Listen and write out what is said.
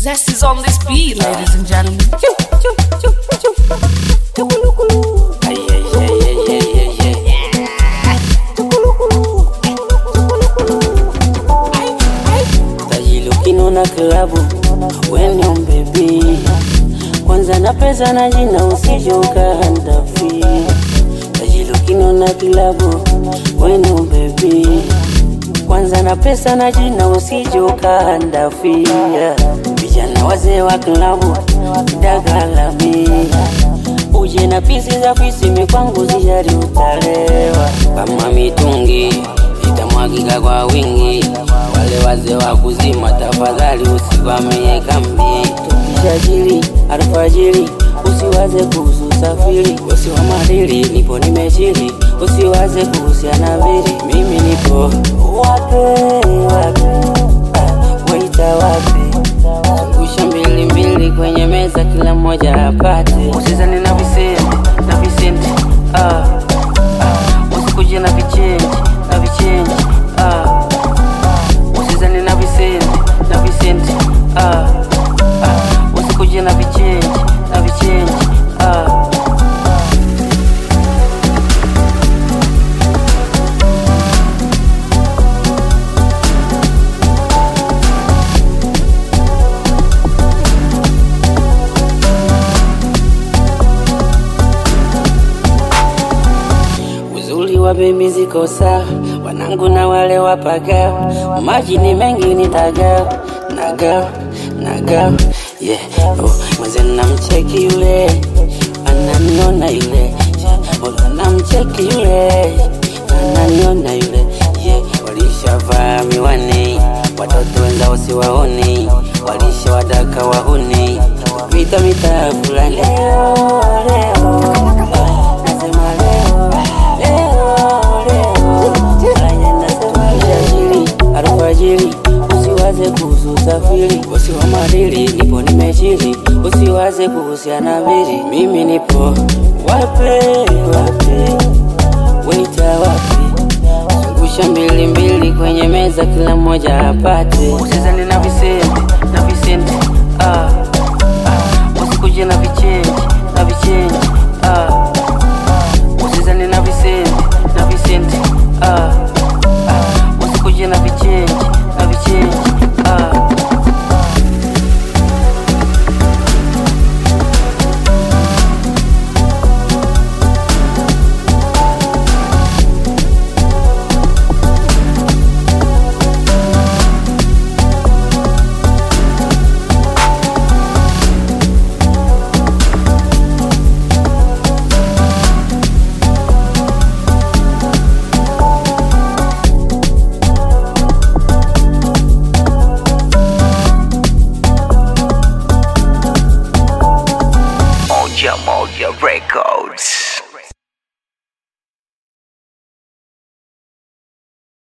Zest is on this beat, ladies and gentlemen. Choo, choo, choo, choo. Chukulukulu. Ay, ay, ay, ay, ay, ay, ay. Chukulukulu. Chukulukulu. Ay, ay. tajilukino na klabu wenye mbebi kwanza na pesa na jina usijoka handafi tajilukino na klabu wenye mbebi kwanza na pesa na jina usijoka handafi vijana wazee wa klabu dagalami uje na pisi za fisimi kwangu zijari utalewa kama mitungi itamwagika kwa wingi wale wazee wa kuzima tafadhali usimamie kambi tukishajiri alfajiri usiwaze kuhusu safiri usiwa madili nipo nimeshiri usiwaze kuhusiana vili mimi nipo wape wape ah, waita wape zungusha mbili mbili kwenye meza kila mmoja apate usizani na visenti na visenti ah, ah, usikuje na vichenji na vichenji ah, usizani na visenti na visenti ah, ah, usikuje na vichenji na vichenji ah. uzuri wa bebi ziko sawa, wanangu na wale wapaga, maji ni mengi nitaga naga naga yeah. Oh, mwenzenu namcheki yule ananiona yule yeah. namcheki yule ananiona yule yeah. Walishavaa miwani watoto wenzao siwaoni, walishawadaka wahuni vita mitaa fulani leo leo ah, nasema leo alfajiri alfajiri usiwaze kuhusu safiri usiwa madili nipo nimeshiri usiwaze kuhusiana vili mimi nipo wape wape waita wape zungusha mbili mbili kwenye meza kila mmoja apate usizani na visenti na visenti ah, ah, usikuje na vichenji na vichenji ah, usizani na visenti na visenti ah, ah, usikuje na vichenji na vichenji ah. Moja Moja Records.